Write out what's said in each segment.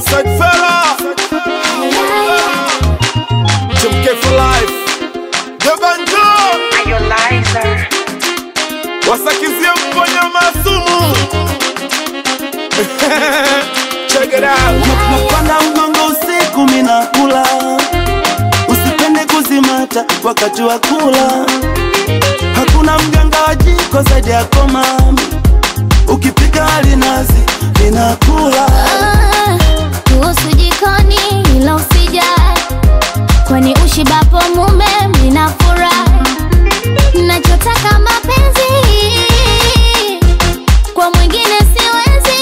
Outside fella, Chimke for life. Debanjo, wasakizie mponya masumu. Check it out. napanda mgongo usiku minakula usipende kuzimata wakati wa kula hakuna mganga wa jiko zaidi yako mami ukipika alinazi ninakula Ah, kuhusu jikoni ila usijali kwani ushibapo mume mnafurahi nachotaka mapenzi kwa mwingine siwezi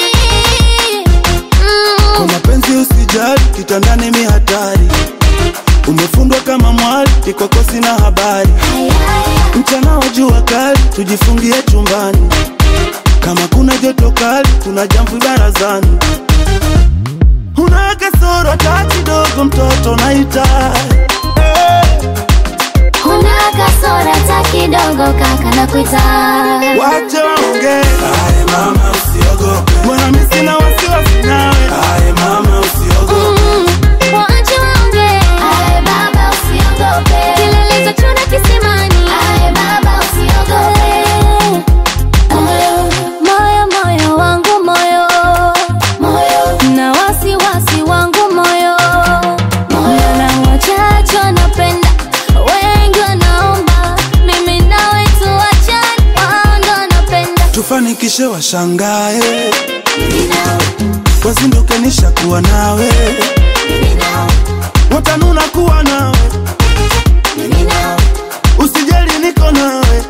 kwa mm. mapenzi usijali kitandani mi hatari umefundwa kama mwali ikwako sina habari mchana wa jua kali tujifungie chumbani kama kuna joto kali kuna jamvi barazani una kasoro hata kidogo mtoto naita kuna kasora ta kidogo kaka na kuita wache waongee mama usiogope bwana mi sina wasiwasi nawe mama usiogope Mm, waache waongee. Kilelezo chuna kisimani. Moyo, moyo wangu moyo na wasiwasi wangu moyo na wachache wanapenda wengi wanaomba mimi nawe tuachane wao ndo wanapenda tufanikishe washangae wazinduke nishakuwa nawe watanuna kuwa nawe usijali niko nawe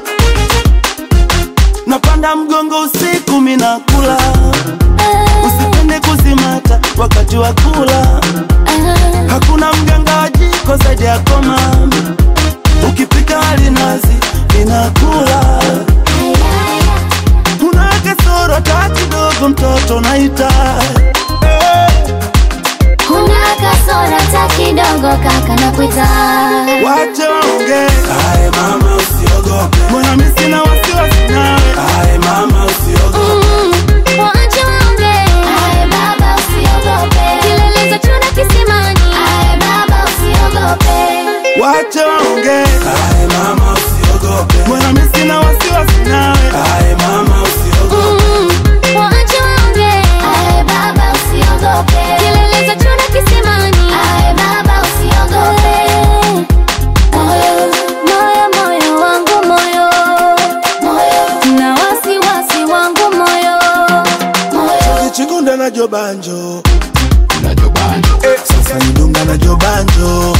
napanda mgongo usiku minakula usipende kuzimata wakati wa kula hakuna mganga wa jiko zaidi yako mami ukipika alinazi ninakula una kasoro hata kidogo mtoto naita Kuna kasora ta kidogo kaka na kuita wache waongee mama usiogope mbona mi sina wasiwasi nawe mama usiogope Mm, waache waongee. Kilelezo chuna kisimani. wache waongee mama usiogope mbona mi sina wasiwasi nawe mama usiogope Mm, waache waongee. Kilelezo chuna kisimani. Moyo, moyo wangu moyo na wasiwasi wangu moyo kichikunda na jobanjo sasa nidunga na jobanjo